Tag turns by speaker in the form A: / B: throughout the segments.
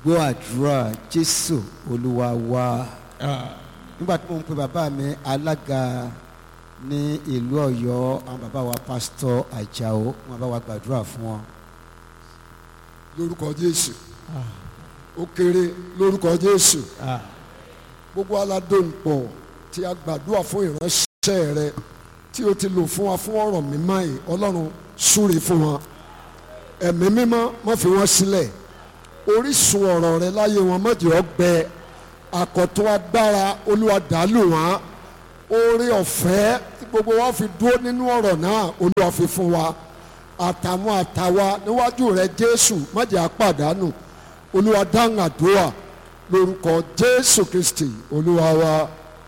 A: gbọ́ àdúrà jésù olúwa wa nígbà tí mo ń pe bàbá mi alága ní ìlú ọ̀yọ́ àwọn bàbá wa pásítọ̀ àjàó wọn bá wa gbàdúrà fún wọn.
B: lórúkọ jésù ó kéré lórúkọ jésù gbogbo aládùnpọ̀ tí a gbàdúrà fún ìránṣẹ́ rẹ tí o ti lò fún wa fún ọ̀rọ̀ mímọ́ yìí ọlọ́run súre fún wọn ẹ̀mí mímọ́ má fi wọ́n sílẹ̀ orísun ọ̀rọ̀ rẹ láyé wọn má jẹ́ ó gbẹ àkọ́tún agbára olúwa dàálù wọn oore ọ̀fẹ́ tí gbogbo wa fi dúró nínú ọ̀rọ̀ náà olúwa fi fún wa àtàwọn àtàwa níwájú rẹ jésù má jẹ́ àpàdánù olúwa dáhùn àdúrà lórúkọ jésù kristi olúwa wa.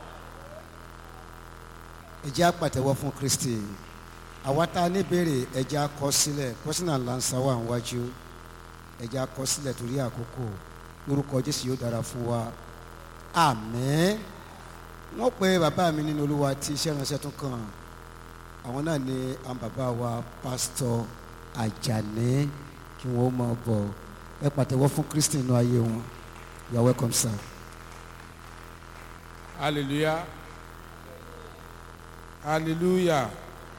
A: ẹ jẹ́ á pàtẹ́wọ́ fún kristi àwa tá a níbèrè ẹ jẹ́ á kọ sílẹ̀ pọ́sínà lansa wà níwájú ẹ jẹ́ á kọ sílẹ̀ torí àkókò lórúkọ jésù yóò dára fún wa àmín wọ́n pe bàbá mi nínú olúwa tí iṣẹ́ ìránṣẹ́ tún kàn àwọn náà ni àwọn bàbá wa pásítọ̀ àjàní kí wọ́n máa bọ̀ ẹ pàtẹ́wọ́ fún kristi nínú ayé wọn you are welcome sir.
C: Hallelujah. Hallelujah.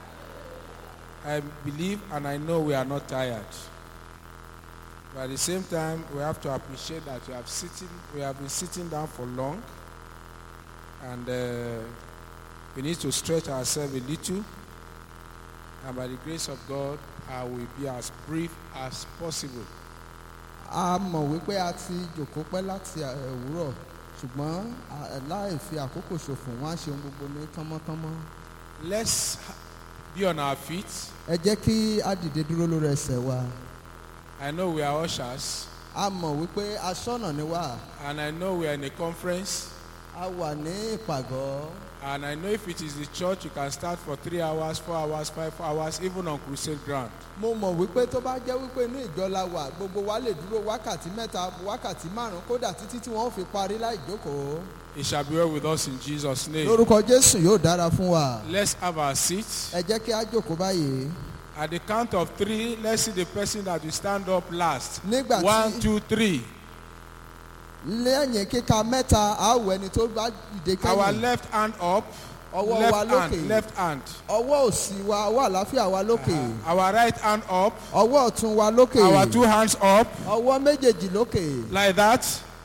C: I believe and I know we are not tired. But at the same time, we have to appreciate that we have sitting, we have been sitting down for long, and uh, we need to stretch ourselves a little. And by the grace of God, I will be as brief as possible.
D: a mọ̀ wípé a ti jòkó pẹ́ láti ẹ̀, òwúrọ̀ ṣùgbọ́n à- láì fi àkókò ṣòfò wọ́n á ṣe ohun gbogbo ní kánmọ́kánmọ́.
C: Let's be on our feet.
D: ẹ jẹ́ kí a dìde dúró lórí ẹsẹ̀ wa.
C: I know we are ushers,
D: a mọ̀ wípé aṣọ́nà ni wá
C: and I know we are in a conference.
D: a wà ní ìpàgọ́
C: And I know if it is the church, you can start for three hours, four hours, five hours, even on crusade ground.
D: mo mọ̀ wípé tó bá jẹ́ wípé inú ìjọ la wà gbogbo wa lè dúró wákàtí mẹ́ta wákàtí márùn-ún kódà títí tí wọ́n fi parí láì jókòó.
C: It shall be well with us in Jesus' name.
D: lórúkọ jésù yóò dára fún wa.
C: Let's have our seats.
D: ẹ jẹ́ kí a jókòó báyìí.
C: At the count of three, let's see the person that will stand up last.
D: nígbà
C: One,
D: tí
C: two, three.
D: lẹ́yìn kíka mẹ́ta a wọ ẹni tó bá dìde
C: Our
D: kẹ́yìn.
C: left hand up.
D: ọwọ́
C: left
D: wa
C: hand,
D: lókè
C: left hand.
D: ọwọ́ òsì wa ọwọ́ àlàáfíà wa lókè
C: Our right hand up.
D: ọwọ́ ọ̀tún wa lókè
C: Our two hands up.
D: ọwọ́ méjèèjì lókè
C: Like that.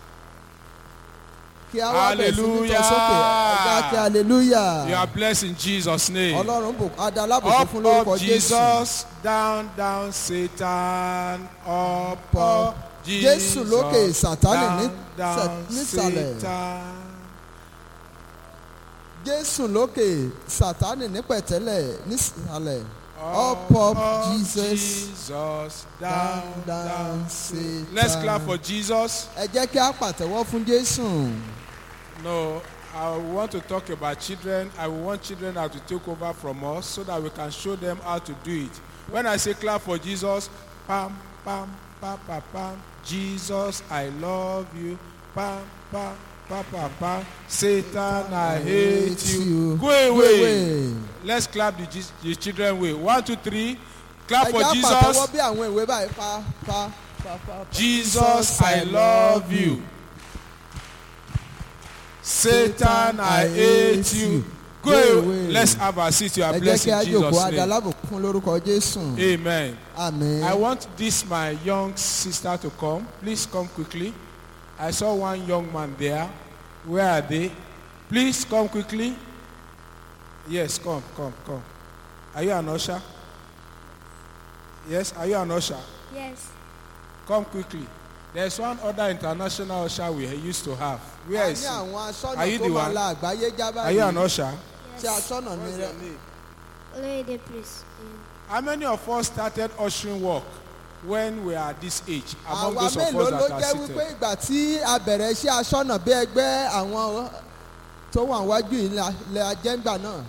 D: kí a wá bẹ̀rẹ̀ sí ní tọ́
C: Hallelujah.
D: sókè ẹ̀ka kí hallelujah
C: You are blessed in Jesus' name.
D: ọlọ́run bò adalábòkú
C: Up,
D: fún lórúkọ
C: up,
D: jésù
C: Jesus. Down, down, Satan. Up, up, Jesus.
D: Jésù lókè, Sátánì ní-
C: down, down,
D: nísàlẹ̀.
C: Satan.
D: jésù lókè sátánì ní pẹ̀tẹ́lẹ̀ nísàlẹ̀ up up jesus
C: Jesus. Down,
D: down
C: down.
D: down satan.
C: Let's clap for Jesus.
D: ẹ jẹ́ kí a pàtẹ́wọ́ fún jésù.
C: No, I want to talk about children. I want children now to take over from us so that we can show them how to do it. When I say clap for Jesus, pam, pam, pam, pam, pam. Jesus, I love you. Pam, pam, pam, pam, pam. Satan, I hate you. Go away. Let's clap the, Jes- the children way. One, two, three. Clap
D: ẹ
C: for
D: jẹ́ a
C: Jesus.
D: pàtẹ́wọ́ bí àwọn ìwé báyìí pa pa pa pa. pa.
C: Jesus, I love you. Satan, I hate you. Go away. Let's have a seat. You are
D: ẹ jẹ́
C: blessed
D: kí a
C: in
D: jòkó
C: Jesus' name.
D: adalábòkú fún lórúkọ jésù.
C: Amen.
D: àmín.
C: I want this my young sister to come. Please come quickly. I saw one young man there. Where are they? Please come quickly. Yes, come, come, come. Are you an usher? Yes, are you an usher?
E: Yes.
C: Come quickly. There's one other international usher we used to have. Where
D: a
C: is
D: ní
C: he?
D: àwọn
C: Are
D: aṣọ́nà
C: you
D: tó
C: the
D: máa
C: one?
D: la àgbáyé já
C: Are you an
D: báyìí.
C: usher?
D: ṣé aṣọ́nà ni rẹ.
E: Olóyèdè praise.
C: How many of us started ushering work when we are at this age? Among
D: àwa
C: those of
D: mélòó
C: us
D: ló
C: that are
D: jẹ́ wípé
C: seated.
D: ìgbà tí a bẹ̀rẹ̀ iṣẹ́ aṣọ́nà bí ẹgbẹ́ àwọn tó wà wájú yìí la- la jẹ́ngbà náà.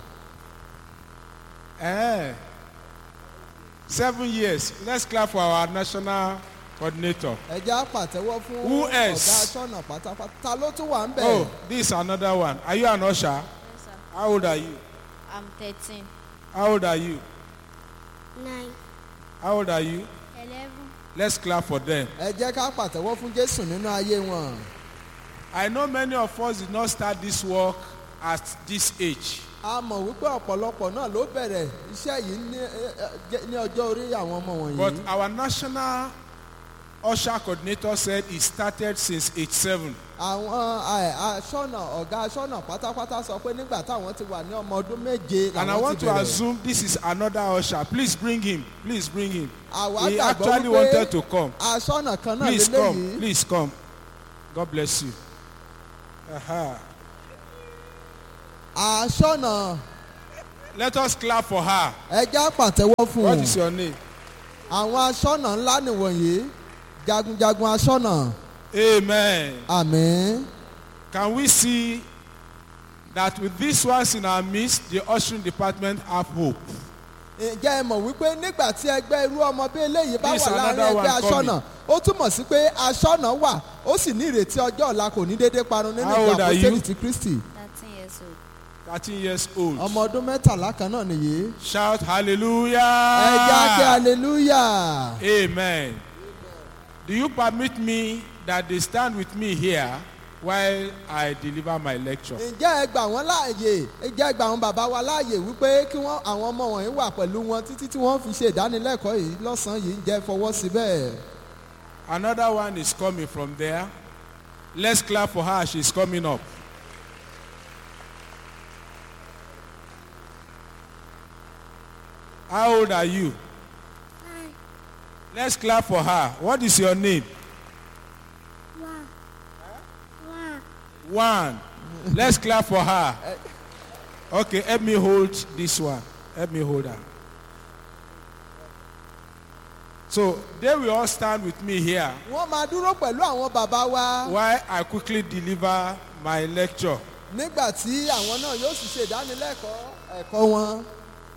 C: Eh. Seven years. Let's clap for our national coordinator.
D: ẹ jẹ́ á pàtẹ́wọ́ fún
C: Who
D: ọ̀gá
C: else?
D: aṣọ́nà pátápátá ta ló tún wà ń bẹ̀.
C: Oh, this is another one. Are you an usher?
E: Yes, sir.
C: How old are you?
E: I'm 13.
C: How old are you?
E: 9.
C: How old are you?
E: 11.
C: Let's clap for them.
D: ẹ jẹ́ ká pàtẹ́wọ́ fún jésù nínú ayé wọn.
C: I know many of us did not start this work at this age.
D: a mọ̀ wípé ọ̀pọ̀lọpọ̀ náà ló bẹ̀rẹ̀ iṣẹ́ yìí ní ẹ, ẹ, jẹ́- ní ọjọ́ orí àwọn ọmọ
C: But
D: wọ̀nyí.
C: our national usher coordinator said he started since age seven.
D: àwọn ẹ, aṣọ́nà ọ̀gá aṣọ́nà pátápátá sọ pé nígbà táwọn ti wà ní ọmọ ọdún méje
C: And I
D: làwọn
C: want
D: ti
C: to
D: bẹ̀rẹ̀.
C: assume this is another usher. Please bring him. Please bring him.
D: àwa
C: He
D: gbàgbọ́
C: actually
D: wípé
C: wanted to come.
D: aṣọ́nà kan náà
C: Please come.
D: lélẹ́yìí.
C: Please come. God bless you. Aha.
D: aṣọ́nà
C: Let us clap for her.
D: ẹ já pàtẹ́wọ́ fún
C: What
D: un.
C: is your name?
D: àwọn aṣọ́nà ńlá nìwọ̀nyí jagunjagun aṣọ́nà
C: Amen.
D: àmín.
C: Can we see that with these ones in our midst, the ushering department have hope?
D: ǹjẹ́ ẹ mọ̀ wípé nígbà tí ẹgbẹ́ irú ọmọ bí eléyìí bá
C: This
D: wà láàrin
C: another
D: ẹgbẹ́
C: one
D: aṣọ́nà ó túmọ̀ sí pé aṣọ́nà wà ó sì ní ìrètí ọjọ́ ọ̀la kò ní déédéé parun nínú
C: How
D: ìjọ
C: old are you?
D: àpòtẹ́lì ti kristi
E: 13 years old.
C: 13 years old.
D: ọmọ ọdún mẹ́tàlá kan náà nìyí.
C: Shout
D: ẹ já kí
C: hallelujah.
D: hallelujah.
C: Amen. Do you permit me that they stand with me here while I deliver my lecture?
D: ǹjẹ́ ẹ gbà wọ́n láàyè ǹjẹ́ ẹ gbà wọ́n bàbá wa láàyè wípé kí wọ́n àwọn ọmọ wọ̀nyí wà pẹ̀lú wọn títí tí wọ́n fi ṣe ìdánilẹ́kọ̀ọ́ yìí lọ́sàn-án yìí ǹjẹ́ ẹ fọwọ́ sí bẹ́ẹ̀.
C: Another one is coming from there. Let's clap for her. She's coming up. How old are you?
E: Nine.
C: Let's clap for her. What is your name?
E: One. One.
C: One. Let's clap for her. Okay, help me hold this one. Help me hold her. So they will all stand with me here
D: wọ́n máa dúró pẹ̀lú àwọn bàbá wa.
C: while I quickly deliver my lecture.
D: nígbà tí àwọn náà yóò sì ṣe ìdánilẹ́kọ̀ọ́ ẹ̀kọ́ wọn.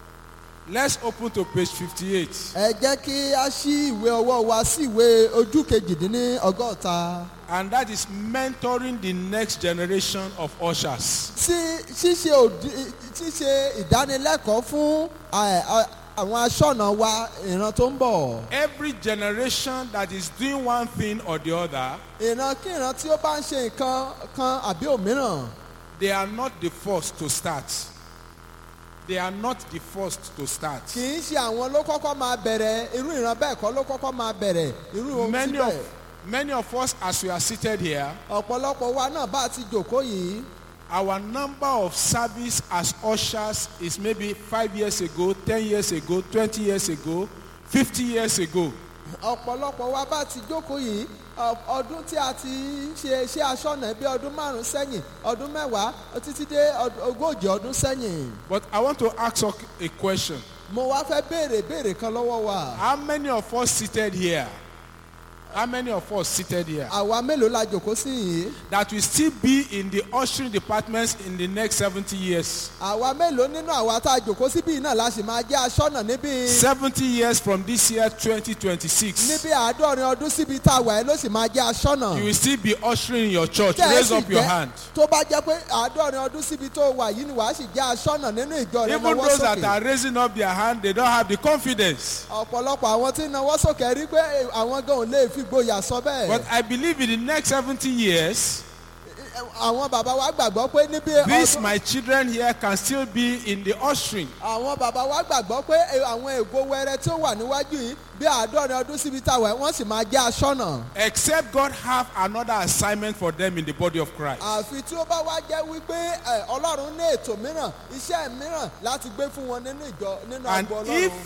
C: Let's open to page 58.
D: ẹ jẹ́ kí a ṣí ìwé ọwọ́ wa sí ìwé ojú kejìdínní ọgọ́ta.
C: And that is mentoring the next generation of ushers.
D: sí ṣíṣe òdi ṣíṣe ìdánilẹ́kọ̀ọ́ fún ẹ, ẹ, àwọn aṣọ́nà wa ìran tó ń bọ̀.
C: Every generation that is doing one thing or the other,
D: ìran kí ìran tí ó bá ń ṣe nǹkan kan àbí òmíràn.
C: they are not the first to start. They are not the first to start.
D: kì í ṣe àwọn ló kọ́kọ́ máa bẹ̀rẹ̀ irú ìran bẹ́ẹ̀ kọ́ ló kọ́kọ́ máa bẹ̀rẹ̀ irú ohun
C: Many
D: síbẹ̀.
C: of, many of us, as we are seated here,
D: ọ̀pọ̀lọpọ̀ wa náà bá ti jòkó yìí.
C: our number of service as ushers is maybe five years ago, ten years ago, twenty years ago, fifty years ago.
D: ọ̀pọ̀lọpọ̀ wa bá ti jókòó yìí ọ- ọdún tí a ti ṣe iṣẹ́ aṣọ́nà bí ọdún márùn-ún sẹ́yìn ọdún mẹ́wàá títí dé ọd- ogójì ọdún sẹ́yìn.
C: But I want to ask us a question.
D: mo wá fẹ́ béèrè béèrè kan lọ́wọ́ wa.
C: How many of us seated here? How many of us seated here
D: àwa mélòó la jòkó sí yìí.
C: that will still be in the ushering departments in the next 70 years?
D: àwa mélòó nínú àwa tá a jòkó síbí yìí náà la sì máa jẹ́ aṣọ́nà níbi
C: 70 years from this year 2026.
D: níbi àádọ́rin ọdún síbi tá a wà ẹ́ ló sì máa jẹ́ aṣọ́nà.
C: You will still be ushering in your church.
D: Tẹ́ ẹ
C: Raise
D: sì
C: up your
D: jẹ́-
C: hand.
D: tó bá jẹ́ pé àádọ́rin ọdún síbi tó wà yìí ni wàá sì jẹ́ aṣọ́nà nínú ìjọ rẹ̀
C: Even
D: náwó
C: those that
D: sókè.
C: are raising up their hand, they don't have the confidence.
D: ọ̀pọ̀lọpọ̀ àwọn tí ń nawọ́ sókè rí pé eh, àwọn gan ò lè fi gboyà sọ bẹ́ẹ̀.
C: But I believe in the next 70 years,
D: àwọn bàbá wa gbàgbọ́ pé níbi
C: these
D: ọdún
C: my children here can still be in the ushering.
D: àwọn bàbá wa gbàgbọ́ pé eh, àwọn ègo wẹrẹ tí ó wà níwájú yìí bí àádọ́rin ọdún síbi táwọn ẹ̀ wọ́n sì máa jẹ́ aṣọ́nà.
C: Except God have another assignment for them in the body of Christ.
D: àfi tí ó bá wá jẹ́ wípé eh, ọlọ́run ní ètò mìíràn iṣẹ́ mìíràn láti gbé fún wọn nínú ìjọ nínú
C: And
D: àgbo ọlọ́run.
C: if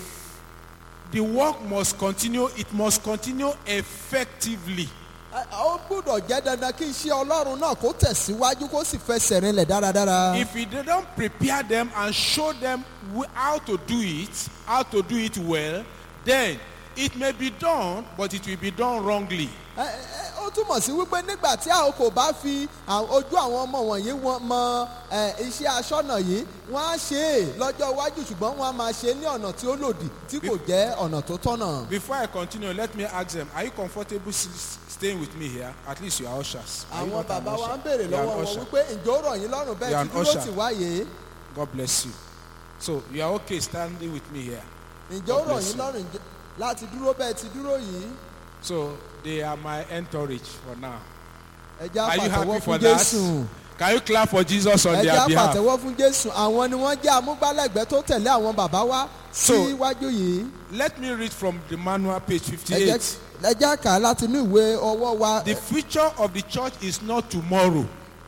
C: the work must continue, it must continue effectively.
D: Eh, ó gbúdọ̀ jẹ́ dandan kí iṣẹ́ ọlọ́run náà kó tẹ̀síwájú kó sì fẹsẹ̀ rinlẹ̀ dáradára.
C: If we don't prepare them and show them wh- how to do it, how to do it well, then it may be done, but it will be done wrongly.
D: Ẹ- ẹ- ó túmọ̀ sí wípé nígbà tí a kò bá fi à- ojú àwọn ọmọ wọ̀nyí wọn mọ ẹ, iṣẹ́ aṣọ́nà yìí wọ́n á ṣe é lọ́jọ́ iwájú ṣùgbọ́n wọ́n á máa ṣe é ní ọ̀nà tí ó lòdì tí kò jẹ́ ọ̀nà tó tọ́nà.
C: Before I continue, let me ask them, are you comfortable s- s- staying with me here? At least you are ushers. Are you
D: àwọn
C: not an
D: bàbá wa
C: usher?
D: ń béèrè
C: You are
D: lọ́wọ́
C: an
D: wọn
C: usher.
D: wípé ǹjẹ́ ó rọ̀ yín lọ́rùn
C: You
D: bẹ́ẹ̀
C: are
D: tí
C: an
D: dúró
C: usher.
D: tì wáyé
C: God bless you. So you are okay standing with me here.
D: ǹjẹ́ ó
C: God
D: rọ̀
C: bless
D: yín
C: you.
D: lọ́rùn ǹjẹ́- láti dúró bẹ́ẹ̀ ti dúró yìí
C: So they are my entourage for now.
D: ẹ jẹ́
C: Are you happy
D: àpàtẹ́wọ́
C: for
D: fún
C: that?
D: jésù
C: Can you clap for Jesus on
D: ẹ jẹ́
C: their behalf?
D: àpàtẹ́wọ́ fún jésù àwọn ni wọ́n jẹ́ amúgbálẹ́gbẹ̀ẹ́ tó tẹ̀lé àwọn bàbá wa
C: So-
D: síwájú yìí
C: Let me read from the manual, page
D: ẹ
C: 58.
D: jẹ́ ẹ jẹ́ kà á láti inú ìwé ọwọ́ wa
C: The future of the church is not tomorrow.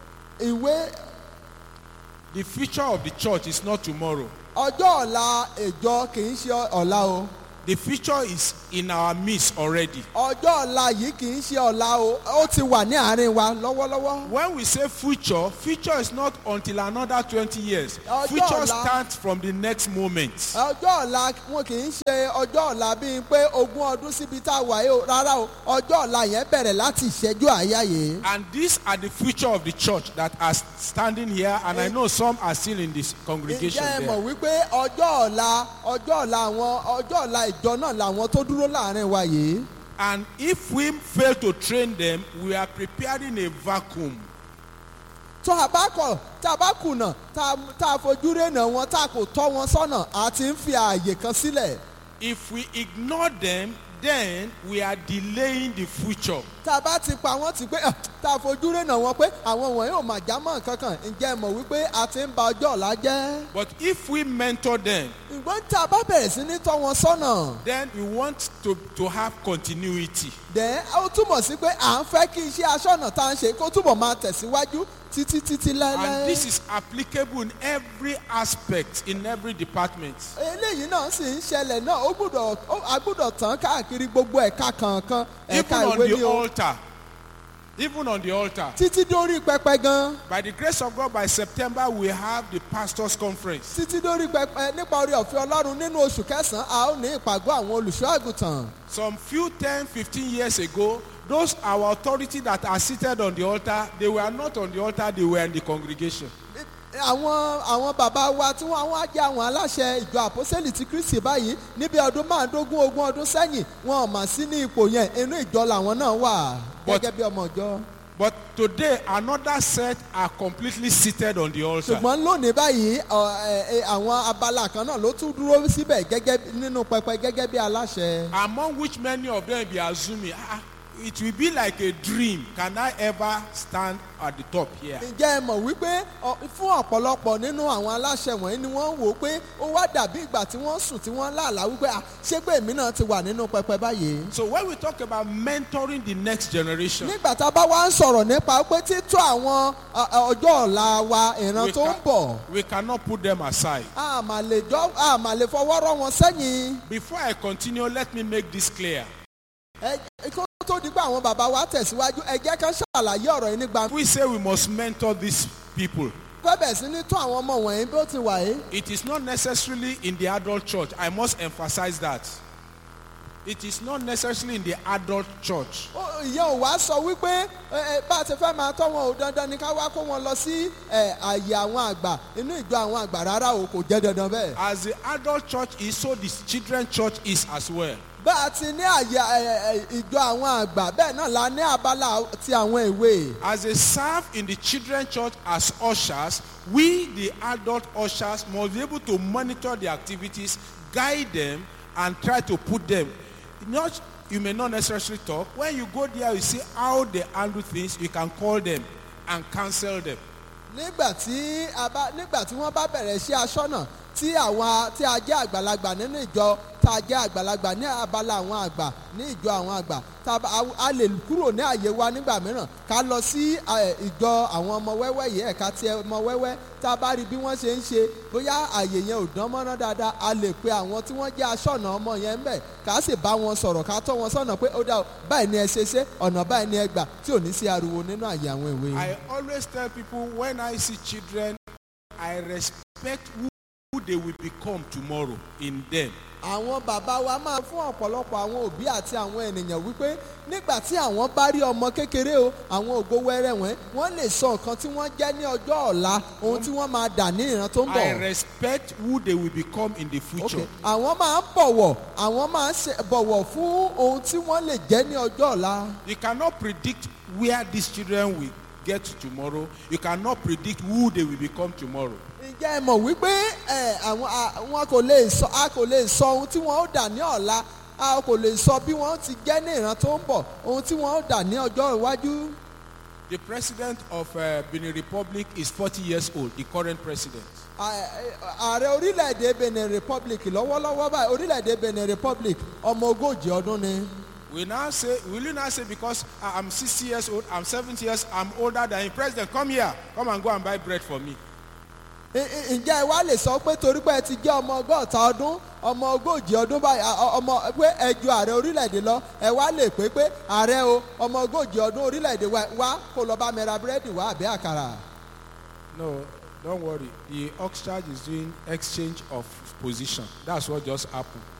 D: ìwé
C: The future of the church is not tomorrow.
D: ọjọ́ ọ̀la ìjọ kì í ṣe ọ̀la o
C: The future is in our midst already.
D: ọjọ́ ọ̀la yìí kì í ṣe ọ̀la o ó ti wà ní àárín wa lọ́wọ́lọ́wọ́.
C: When we say future, future is not until another 20 years.
D: Ọjọ́
C: Future
D: ọ̀la-
C: starts from the next moment.
D: ọjọ́ ọ̀la wọn kì í ṣe ọjọ́ ọ̀la bíi pé ogún ọdún síbi tá a wà yìí o rárá o ọjọ́ ọ̀la yẹn bẹ̀rẹ̀ láti ìṣẹ́jú àyà yìí.
C: And these are the future of the church that are standing here, and I know some are still in this congregation
D: ǹjẹ́ ẹ mọ̀
C: there.
D: wípé ọjọ́ ọ̀la ọjọ́ ọ̀la àwọn ọjọ́ ọ̀la ìjọ náà làwọn tó dúró láàrin wa yìí.
C: And if we fail to train them, we are preparing a vacuum.
D: tó a bá kọ̀ tá a bá kùnà tá a- tá a fojú rénà wọn tá a kò tọ́ wọn sọ́nà àti ń fi ààyè kan sílẹ̀.
C: If we ignore them, then we are delaying the future.
D: tá a bá ti pa wọ́n ti pé "Ah, tá a fojú rénà wọn pé àwọn wọ̀nyí ò mà já mọ́ nǹkan kan ǹjẹ́ ẹ mọ̀ wípé a ti ń ba ọjọ́ ọ̀la jẹ́.
C: But if we mentor them,
D: ìgbọ́n tá a bá bẹ̀rẹ̀ sí ní tọ́ wọn sọ́nà
C: then we want to, to have continuity.
D: dẹ̀ ó túmọ̀ sí pé à ń fẹ́ kí iṣẹ́ aṣọ́nà tá à ń ṣe kó túbọ̀ máa tẹ̀síwájú títí títí
C: And
D: láéláé.
C: this is applicable in every aspect, in every department.
D: eléyìí náà sì ń ṣẹlẹ̀ náà ó gbúdọ̀ ó- a gbúdọ̀ tán káàkiri gbogbo ẹ̀ka kọ̀ọ̀kan
C: Even
D: ẹ̀ka
C: on
D: ìwé
C: the
D: ni o
C: altar. Even on the altar.
D: títí dórí pẹpẹ gan
C: By the grace of God, by September, we have the pastors' conference.
D: títí dórí pẹpẹ nípa orí ọ̀fẹ́ ọlọ́run nínú oṣù kẹsàn-án a ó ní ìpàgọ́ àwọn olùṣọ́ àgùntàn.
C: Some few 10, 15 years ago, those our authority that are seated on the altar, they were not on the altar, they were in the congregation.
D: àwọn àwọn bàbá wa tí wọ́n wá jẹ́ àwọn aláṣẹ ìjọ àpọ́sẹ́lì ti kristi báyìí níbi ọdún márùndógún ogún ọdún sẹ́yìn wọn ò mà sí ní ipò yẹn inú ìjọ làwọn náà wà
C: But-
D: gẹ́gẹ́ bí ọmọ ìjọ.
C: But today, another set are completely seated on the altar.
D: ṣùgbọ́n lónìí báyìí ọ, ẹ, ẹ, àwọn abala kan náà ló tún dúró síbẹ̀ gẹ́gẹ́ bí- nínú pẹpẹ gẹ́gẹ́ bí aláṣẹ.
C: Among which many of them be assuming, ah, it will be like a dream. Can I ever stand at the top here?
D: ǹjẹ́ ẹ mọ̀ wípé ọ, fún ọ̀pọ̀lọpọ̀ nínú àwọn aláṣẹ wọ̀nyí ni wọ́n wò ó pé ó wá dàbí ìgbà tí wọ́n sùn tí wọ́n láàlá wípé "Ah, ṣé pé èmi náà ti wà nínú pẹpẹ báyìí.
C: So when we talk about mentoring the next generation,
D: nígbà tá a bá wá ń sọ̀rọ̀ nípa pé títọ́ àwọn ọ, ọ, ọjọ́ ọ̀la wa ìran
C: we,
D: tó ń
C: can-
D: bọ̀
C: we cannot put them aside.
D: a mà lè jọ a mà lè fọwọ́ rọ́ wọn sẹ́yìn.
C: Before I continue, let me make this clear.
D: ẹ kó tó di pé àwọn bàbá wa tẹ̀síwájú ẹ jẹ́ ká ṣàlàyé ọ̀rọ̀ yìí ní gbangba.
C: We say we must mentor these people.
D: pẹ́bẹ̀ sí ní tún àwọn ọmọ wọ̀nyí bí ó ti wà yìí.
C: It is not necessarily in the adult church. I must emphasize that. It is not necessarily in the adult church.
D: Ó- ìyẹn ò wá sọ wípé ẹ, ẹ, bá a ti fẹ́ máa tọ́ wọn ò dandan ni ká wá kó wọn lọ sí ẹ, àyè àwọn àgbà inú ìjọ àwọn àgbà rárá o kò jẹ́ dandan bẹ́ẹ̀.
C: As the adult church is, so the children church is as well.
D: bá a ti ní àyè ẹ, ẹ, ìjọ àwọn àgbà bẹ́ẹ̀ náà la ní abala ti àwọn ìwé.
C: As they serve in the children church as ushers, we, the adult ushers, must be able to monitor the activities, guide them, and try to put them. Not, you may not necessarily talk. When you go there, you see how they handle things. You can call them and counsel them.
D: nígbà tí a bá nígbà tí wọ́n bá bẹ̀rẹ̀ sí aṣọ́nà tí àwọn tí a jẹ́ àgbàlagbà nínú ìjọ tá a jẹ́ àgbàlagbà ní abala àwọn àgbà ní ìjọ àwọn àgbà tá a bá- a- a lè kúrò ní àyè wa nígbà mìíràn ká lọ sí ẹ, ìjọ àwọn ọmọ wẹ́wẹ́ yìí ẹ̀ka tí ọmọ wẹ́wẹ́ tá a bá rí bí wọ́n ṣe ń ṣe bóyá àyè yẹn ò dán mọ́ná dáadáa a lè pe àwọn tí wọ́n jẹ́ aṣọ́nà ọmọ yẹn ń bẹ̀ ká sì bá wọn sọ̀rọ̀ ká tọ́ wọn sọ̀nà pé ó dá o báyìí ni ẹ ṣe ṣe ọ̀nà báyìí ni ẹ gbà tí ò ní sí ariwo nínú àyè àwọn ìwé yìí.
C: I always tell people when I see children, I respect who, who they will become tomorrow in them.
D: àwọn bàbá wa máa fún ọ̀pọ̀lọpọ̀ àwọn òbí àti àwọn ènìyàn wípé nígbà tí àwọn bá rí ọmọ kékeré o àwọn ògo wẹ́rẹ́ wọn wọ́n lè sọ nǹkan tí wọ́n jẹ́ ní ọjọ́ ọ̀la ohun tí wọ́n máa dà ní ìran tó ń
C: I
D: bọ̀.
C: respect who they will become in the future.
D: Okay. àwọn máa ń bọ̀wọ̀ àwọn máa ń ṣe- bọ̀wọ̀ fún ohun tí wọ́n lè jẹ́ ní ọjọ́ ọ̀la.
C: You cannot predict where these children will get to tomorrow. You cannot predict who they will become tomorrow.
D: ǹjẹ́ ẹ mọ̀ wípé ẹ, àwọn a- wọn kò lè sọ a kò lè sọ ohun tí wọ́n ó dà ní ọ̀la a kò lè sọ bí wọ́n ti jẹ́ ní ìran tó ń bọ̀ ohun tí wọ́n ó dà ní ọjọ́ iwájú.
C: The president of uh, Benin Republic is 40 years old, the current president.
D: À- ààrẹ orílẹ̀-èdè benin republic lọ́wọ́lọ́wọ́ báyìí orílẹ̀-èdè benin republic ọmọ ogójì ọdún ni.
C: We now say, will you now say because I- I'm 60 years old, I'm 70 years, I'm older than him, president, come here, come and go and buy bread for me.
D: I- I- ǹjẹ́ ẹ wá lè sọ pé torí pé ẹ ti jẹ́ ọmọ ọgọ́ta ọdún ọmọ ogójì ọdún báyìí à- ọ- ọmọ pé ẹ ju ààrẹ orílẹ̀-èdè lọ ẹ wá lè pé pé ààrẹ o ọmọ ogójì ọdún orílẹ̀-èdè wa wá kó lọ bá mi ra búrẹ́dì wá àbí àkàrà.
C: No, don't worry. The Oxcharge is doing exchange of position. That's what just happened.